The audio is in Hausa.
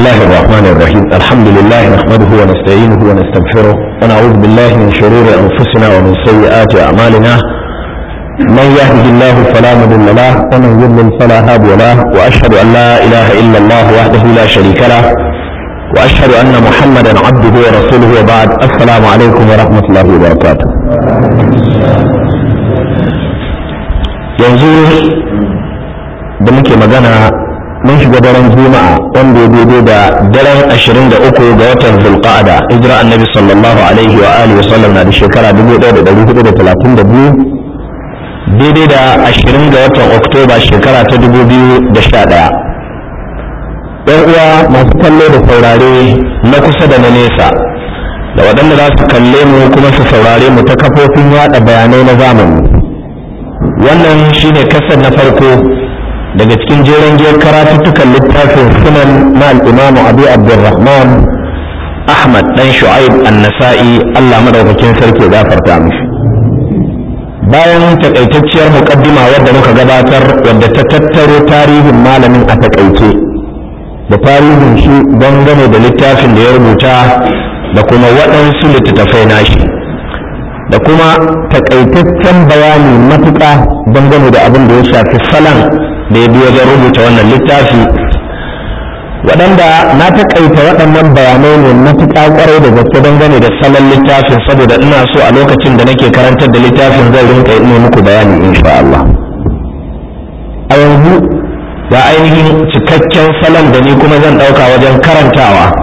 الله الرحمن الرحيم الحمد لله نحمده ونستعينه ونستغفره ونعوذ بالله من شرور أنفسنا ومن سيئات أعمالنا من يهده الله فلا مضل له ومن يضلل فلا هادي له وأشهد أن لا إله إلا الله وحده لا شريك له وأشهد أن محمدا عبده ورسوله وبعد السلام عليكم ورحمة الله وبركاته yanzu da muke magana mun shiga daren juma'a wanda ya daidai da daren ashirin da uku ga watan zulqa'ada hijira annabi sallallahu alaihi wa alihi wasallam na da shekara dubu ɗaya da ɗari hudu da talatin da biyu daidai da ashirin ga watan oktoba shekara ta dubu biyu da sha ɗaya ɗan uwa masu kallo da saurare na kusa da na nesa da waɗanda za su kalle mu kuma su saurare mu ta kafofin yaɗa bayanai na zamani wannan shine kasar na farko daga cikin jeren giyar karatuttukan littafin sunan na al'imamu abu abdurrahman ahmad dan shu'aib an-nasa'i allah madaukakin sarki gafarta mishi bayan takaitacciyar muƙaddima wadda muka gabatar wadda ta tattaro tarihin malamin a takaice da tarihin shi dangane da littafin da ya rubuta da kuma waɗansu littattafai nashi da kuma takaitaccen bayani matuƙa dangane da abin da ya shafi salon da ya bi wajen rubuta wannan littafi waɗanda na taƙaita waɗannan bayanai ne matuƙa ƙwarai da gaske dangane da salon littafin saboda ina so a lokacin da nake karantar da littafin zai rinka yi muku bayani insha Allah a yanzu ga ainihin cikakken salon da ni kuma zan ɗauka wajen karantawa